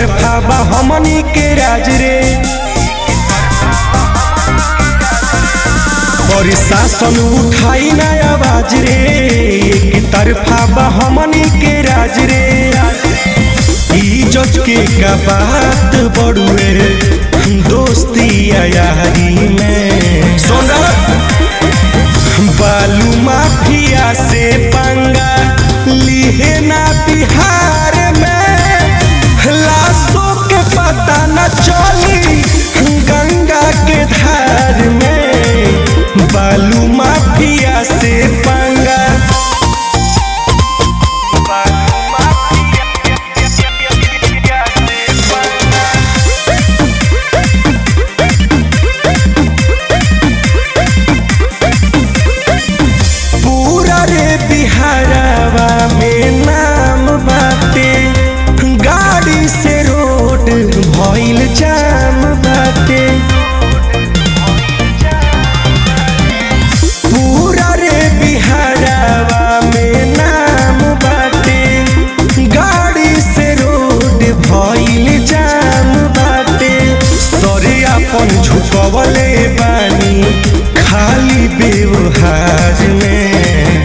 तरफा बा हमनी के राज रे और शासन उठाई ना आवाज रे एक तरफा बा हमनी के राज रे इज्जत के का बात बड़ुए दोस्ती या यारी में सोना बालू माफिया से पंगा लिहे ना बिहार में लाशों के पता न चली गंगा के धार में बालू माफिया से पंगा पूरा रे बिहारवा में नाम बाटे गाड़ी से रोड भइल जाम बाटे पूरा रे बिहारवा में नाम बाटे गाड़ी से रोड भइल जाम बाटे सरे अपन झुकवले बानी खाली व्यवहार में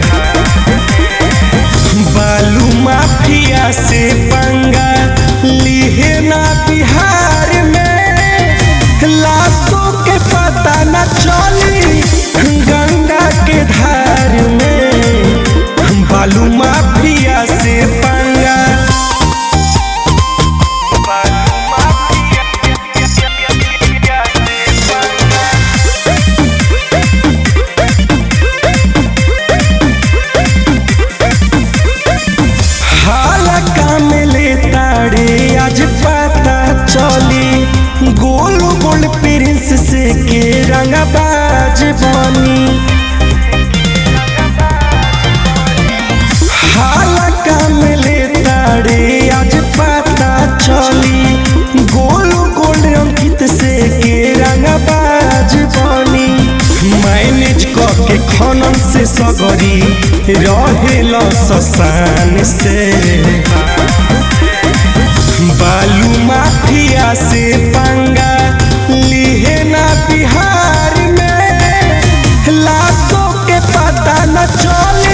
बालू माफिया से पंगा लिहे ना बिहार में लाशों के पता न चली गंगा के धार में बालू माफिया से पंगा हाला काम ले ताड़े आज पता चली गोल गोल प्रिंस से के रंगबाज बनी हाला काम ले ताड़े आज पता चली गोल गोल अंकित से के रंगबाज बनी मैनेज के खनन से सगरी रहेल ससान से बालू माफिया से पंगा लिहे ना बिहार में लाशों के पता न चले